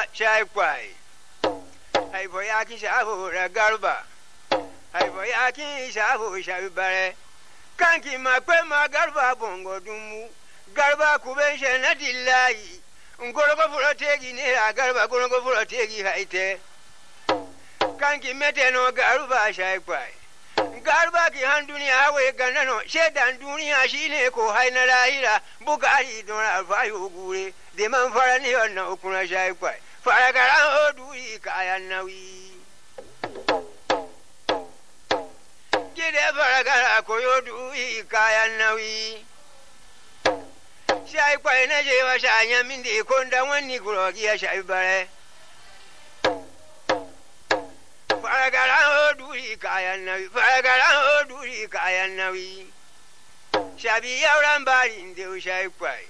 shai kwai haifo ya ki shafo da garba haifo ya ki shafo shafi bare kanki ma kwe ma garba bongo dumu garba kuben she na dillahi ngorogo fulo tegi nera garba ngorogo fulo tegi haite kanki mete no garba shai kwai garba ki han duniya hawe ganano shedan duniya shine ko haina lahira bukari don alfayo gure de man fara ni wannan ukuna shai kwai fara garan oduri kayan nauyi gide fara gara koyo duyi kayan nauyi shai kwai na je wa shanya min de konda wani kurogi ya shai bare faragaran oduri kayan nauyi faragaran oduri kayan nauyi shabi yauran bari inda shai kwai